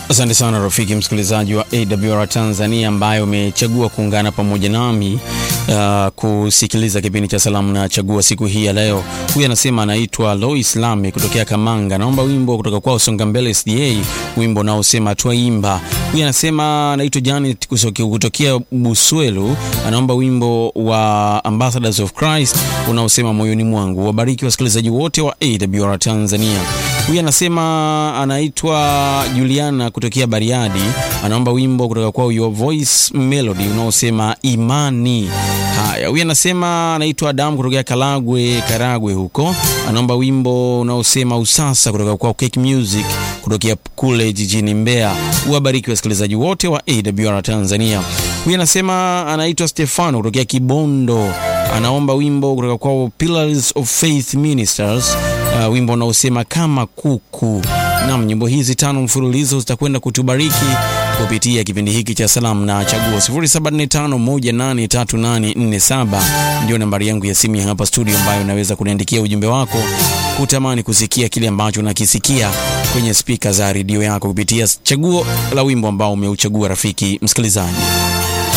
Asante sana rafiki msikilizaji wa AWR Tanzania ambaye umechagua kuungana pamoja nami uh, kusikiliza kipindi cha salamu na chagua siku hii ya leo. Huyu anasema anaitwa Lois Lame kutokea Kamanga, naomba wimbo kutoka kwao Songa Mbele SDA, wimbo unaosema twaimba. Huyu anasema anaitwa Janet kutokea Buswelu, anaomba wimbo wa Ambassadors of Christ unaosema moyoni mwangu. Wabariki wasikilizaji wote wa AWR Tanzania. Huyu anasema anaitwa Juliana kutokea Bariadi, anaomba wimbo kutoka kwao Your Voice Melody unaosema imani. Haya, huyu anasema anaitwa Adamu kutokea Kalagwe, Karagwe huko, anaomba wimbo unaosema usasa kutoka kwao Cake Music kutokea kule jijini Mbeya. Uwabariki wasikilizaji wote wa AWR Tanzania. Huyu anasema anaitwa Stefano kutokea Kibondo, anaomba wimbo kutoka kwao Pillars of Faith Ministers, uh, wimbo unaosema kama kuku. Nam, nyimbo hizi tano mfululizo zitakwenda kutubariki kupitia kipindi hiki cha salamu na chaguo. 0745183847 ndio nambari yangu ya simu ya hapa studio, ambayo unaweza kuniandikia ujumbe wako kutamani kusikia kile ambacho unakisikia kwenye spika za redio yako kupitia chaguo la wimbo ambao umeuchagua rafiki msikilizaji.